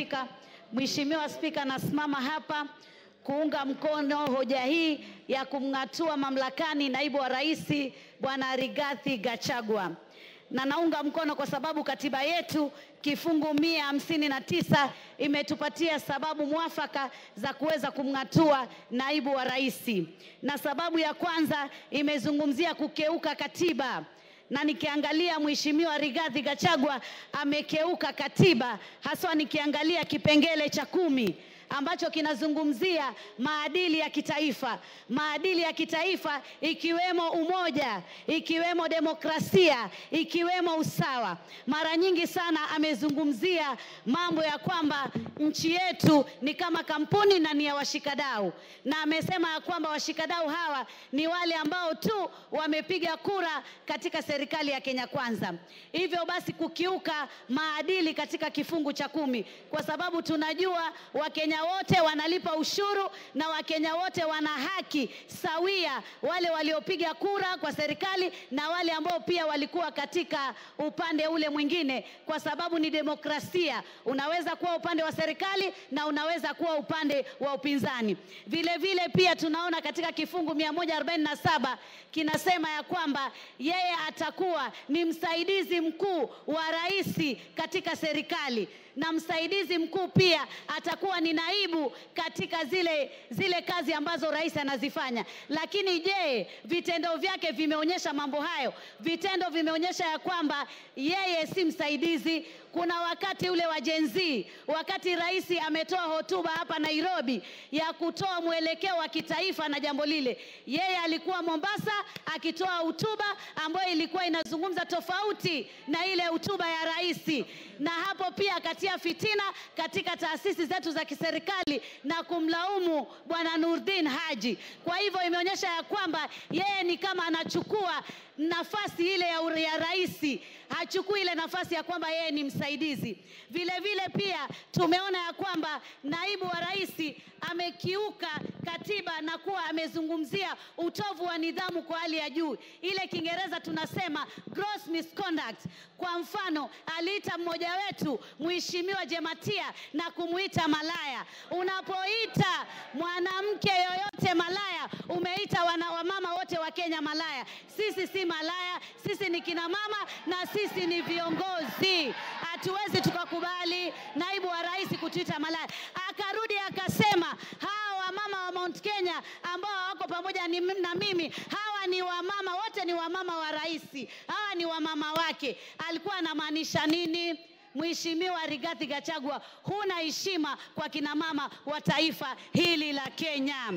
Spika. Mheshimiwa Spika, nasimama hapa kuunga mkono hoja hii ya kumng'atua mamlakani naibu wa rais Bwana Rigathi Gachagua, na naunga mkono kwa sababu katiba yetu kifungu mia hamsini na tisa imetupatia sababu mwafaka za kuweza kumng'atua naibu wa rais, na sababu ya kwanza imezungumzia kukeuka katiba na nikiangalia Mheshimiwa Rigathi Gachagua amekeuka katiba, haswa nikiangalia kipengele cha kumi ambacho kinazungumzia maadili ya kitaifa, maadili ya kitaifa ikiwemo umoja, ikiwemo demokrasia, ikiwemo usawa. Mara nyingi sana amezungumzia mambo ya kwamba nchi yetu ni kama kampuni na ni ya washikadau, na amesema ya kwamba washikadau hawa ni wale ambao tu wamepiga kura katika serikali ya Kenya Kwanza. Hivyo basi kukiuka maadili katika kifungu cha kumi, kwa sababu tunajua Wakenya wote wanalipa ushuru na Wakenya wote wana haki sawia, wale waliopiga kura kwa serikali na wale ambao pia walikuwa katika upande ule mwingine, kwa sababu ni demokrasia. Unaweza kuwa upande wa serikali na unaweza kuwa upande wa upinzani. Vile vile pia tunaona katika kifungu 147 kinasema ya kwamba yeye atakuwa ni msaidizi mkuu wa rais katika serikali na msaidizi mkuu pia atakuwa ni naibu katika zile, zile kazi ambazo rais anazifanya. Lakini je, vitendo vyake vimeonyesha mambo hayo? Vitendo vimeonyesha ya kwamba yeye si msaidizi. Kuna wakati ule wa Gen Z, wakati rais ametoa hotuba hapa Nairobi ya kutoa mwelekeo wa kitaifa na jambo lile, yeye alikuwa Mombasa akitoa hotuba ambayo ilikuwa inazungumza tofauti na ile hotuba ya rais, na hapo pia akatia fitina katika taasisi zetu za kiserikali na kumlaumu bwana Nurdin Haji. Kwa hivyo imeonyesha ya kwamba yeye ni kama anachukua nafasi ile ya, ya rais, hachukui ile nafasi ya kwamba yeye ni msaidizi. Vile vile pia tumeona ya kwamba naibu wa rais amekiuka katiba na kuwa amezungumzia utovu wa nidhamu kwa hali ya juu, ile Kiingereza tunasema gross misconduct. Kwa mfano, aliita mmoja wetu Mheshimiwa Jematia na kumuita malaya. Unapoita mwanamke yoyote malaya, umeita wana, wamama wote wa Kenya malaya. Sisi si malaya, sisi ni kina mama na sisi ni viongozi. Hatuwezi tukakubali naibu wa rais kutuita malaya. Akarudi akasema hawa wamama wa Mount Kenya ambao wako pamoja ni, na mimi, hawa ni wamama wote, ni wamama wa rais, hawa ni wamama wake. Alikuwa anamaanisha nini? Mheshimiwa Rigathi Gachagua, huna heshima kwa kina mama wa taifa hili la Kenya.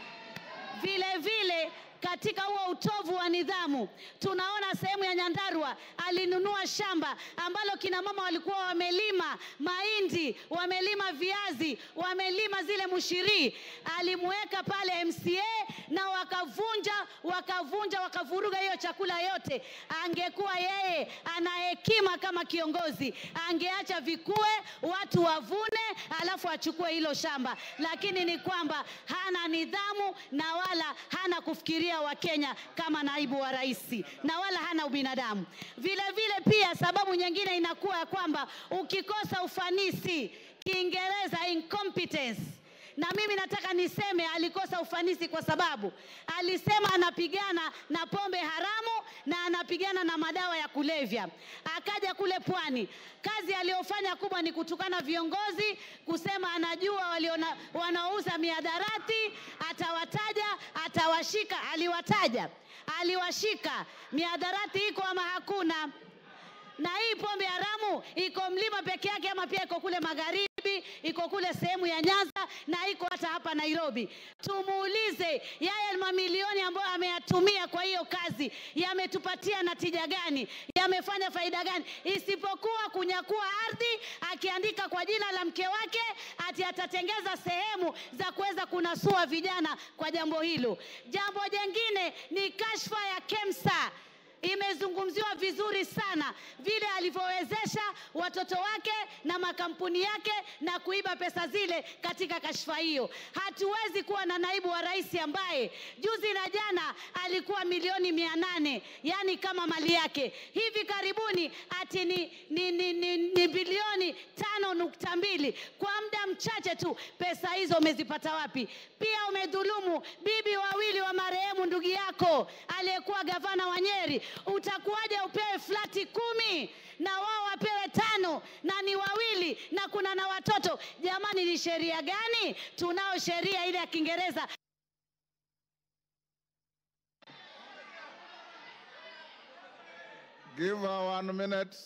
Vile vile katika huo utovu wa nidhamu, tunaona sehemu ya Nyandarua alinunua shamba ambalo kina mama walikuwa wamelima mahindi, wamelima viazi, wamelima zile mushiri, alimweka pale MCA na wakavunja wakavunja wakavuruga hiyo chakula yote. Angekuwa yeye ana hekima kama kiongozi, angeacha vikue, watu wavune, alafu achukue hilo shamba, lakini ni kwamba hana nidhamu na wala hana kufikiria Wakenya kama naibu wa rais na wala hana ubinadamu. Vile vile pia sababu nyingine inakuwa ya kwamba ukikosa ufanisi, Kiingereza incompetence na mimi nataka niseme alikosa ufanisi kwa sababu alisema anapigana na pombe haramu na anapigana na madawa ya kulevya. Akaja kule pwani, kazi aliyofanya kubwa ni kutukana viongozi, kusema anajua waliona, wanaouza miadarati, atawataja, atawashika. Aliwataja, aliwashika. Miadarati iko ama hakuna? na hii pombe haramu iko mlima peke yake ama pia iko kule magharibi, iko kule sehemu ya Nyanza na iko hata hapa Nairobi. Tumuulize yeye mamilioni ambayo ameyatumia kwa hiyo kazi yametupatia natija gani? Yamefanya faida gani? Isipokuwa kunyakua ardhi, akiandika kwa jina la mke wake ati atatengeza sehemu za kuweza kunasua vijana kwa jambo hilo. Jambo jengine ni kashfa ya KEMSA imezungumziwa vizuri sana vile alivyowezesha watoto wake na makampuni yake na kuiba pesa zile katika kashfa hiyo. Hatuwezi kuwa na naibu wa rais ambaye juzi na jana alikuwa milioni mia nane yani kama mali yake, hivi karibuni ati ni, ni, ni, ni, ni bilioni tano nukta mbili kwa muda mchache tu. Pesa hizo umezipata wapi? Pia umedhulumu bibi wawili wa marehemu ndugu yako aliyekuwa gavana wa Nyeri. Utakuwaje upewe flati kumi na wao wapewe tano na ni wawili na kuna na watoto? Jamani, ni sheria gani? Tunao sheria ile ya Kiingereza Give her one minute.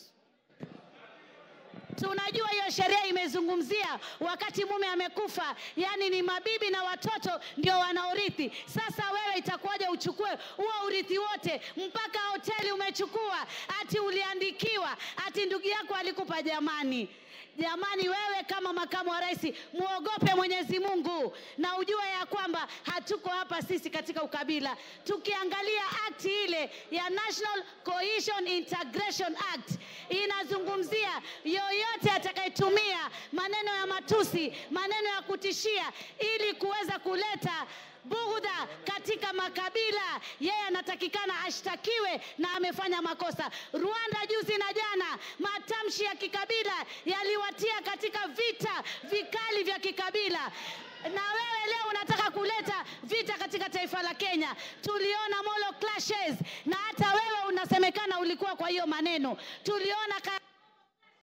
Tunajua hiyo sheria imezungumzia wakati mume amekufa, yani ni mabibi na watoto ndio wanaorithi. Sasa wewe itakuwaje uchukue huo urithi wote, mpaka hoteli umechukua, ati uliandikiwa, ati ndugu yako alikupa? Jamani, jamani, wewe kama makamu wa rais muogope Mwenyezi Mungu na ujue ya kwamba hatuko hapa sisi katika ukabila. Tukiangalia akti ile ya National Cohesion Integration Act inazungumzia yoyote atakayetumia maneno ya matusi, maneno ya kutishia ili kuweza kuleta bugudha katika makabila, yeye anatakikana ashtakiwe na amefanya makosa. Rwanda juzi na jana, matamshi ya kikabila yaliwatia katika vita vikali vya kikabila na wewe leo unataka kuleta vita katika taifa la Kenya. Tuliona Molo clashes na hata wewe unasemekana ulikuwa kwa hiyo maneno. Tuliona ka